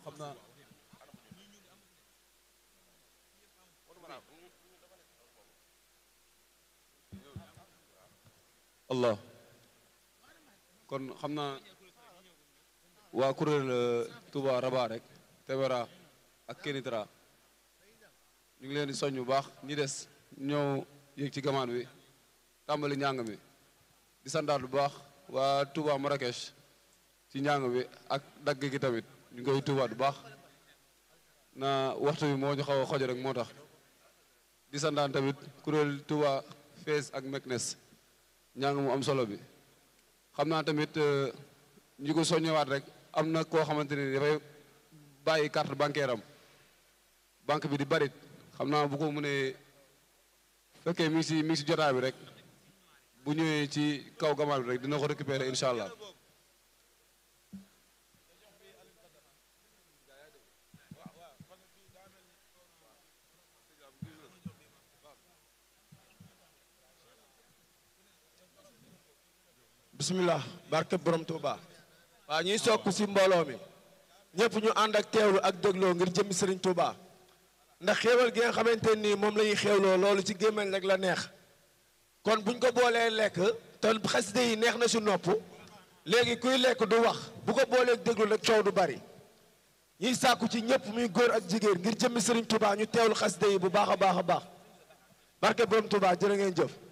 xam naa allah kon xam naa waa kuréel Touba Raba rek Tebera ak Kenitra ñu ngi leen di soññ bu baax ñi des ñëw yéeg ci gamaan bi tàmbali njàng mi di sandaat bu baax waa Touba Marrakech ci njàng bi ak dagg gi tamit ñu ngi koy tuubaat bu baax na waxtu bi moo ñu xaw a xoj rek moo tax di sandaan tamit kuréel Touba Fès ak Meknes njàng mu am solo bi xam naa tamit ñu ko soññewaat rek am na koo xamante ne dafay bàyyi carte bancaire am banque bi di barit xam naa bu ko mënee fekkee mi ngi si mi ngi si jotaay bi rek bu ñëwee ci kaw gamal bi rek dina ko récupérer incha allah bismillah barke borom Touba waaw ñuy sokk si mbooloo mi ñëpp ñu ànd ak teewlu ak dégloo ngir jëmmi Serigne Touba ndax xéewal gi nga xamante nii moom la ñuy xéewloo loolu ci gémmañ rek la neex kon buñ ko boolee lekk te xaside yi neex na si nopp léegi kuy lekk du wax bu ko boolee déglu rek coow du bari ñuy sàkku ci ñëpp muy góor ak jigéen ngir jëmmi Serigne Touba ñu teewlu xaside yi bu baax a baax a baax barke borom Touba jërë ngeen jëf